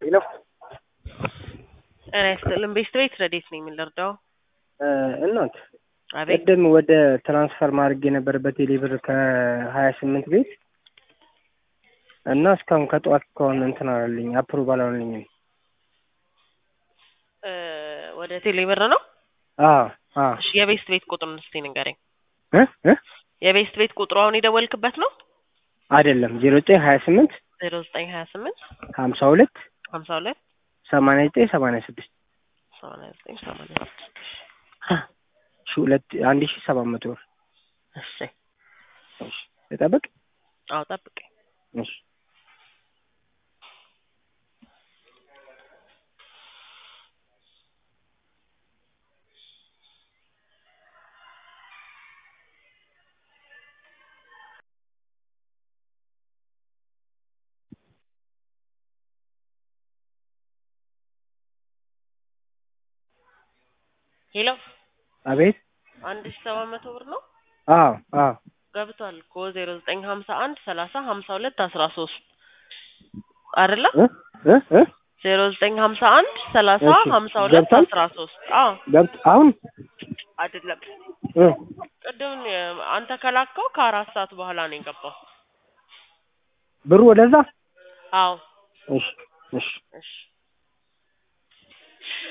ሄሎ ጤና ይስጥልን። ቤስት ቤት ረዴት ነኝ የምንረዳው? እናት አቤት ቅድም ወደ ትራንስፈር ማድረግ የነበረበት የሌብር ከሀያ ስምንት ቤት እና እስካሁን ከጠዋት እስካሁን እንትን አላለኝ አፕሩቭ አላለኝም። እ ወደ ቴሌብር ነው። አዎ አዎ እሺ የቤስት ቤት ቁጥሩን እስቲ ንገረኝ። እ እ የቤስት ቤት ቁጥሩ አሁን የደወልክበት ነው? አይደለም ዜሮ ዘጠኝ ሀያ ስምንት ዜሮ ዘጠኝ ሀያ ስምንት ሀምሳ ሁለት ሀምሳ ሁለት ሰማንያ ዘጠኝ ሰማንያ ስድስት ሰማንያ ዘጠኝ ሰማንያ ስድስት ሺ ሁለት አንድ ሺ ሰባት መቶ ብር እሺ ልጠብቅ? አዎ ጠብቀኝ። እሺ ሄሎ አቤት አንድ ሺ ሰባት መቶ ብር ነው አዎ አዎ ገብቷል እኮ ዜሮ ዘጠኝ ሀምሳ አንድ ሰላሳ ሀምሳ ሁለት አስራ ሶስት አይደለ? እ እ እ ዜሮ ዘጠኝ ሀምሳ አንድ ሰላሳ እሺ፣ ሀምሳ ሁለት ገብቷል? አስራ ሶስት አዎ ገብት አሁን አይደለም እ ቅድም አንተ ከላከው ከአራት ሰዓት በኋላ ነው የገባው። ብሩ ወደዛ አዎ እሺ እሺ እሺ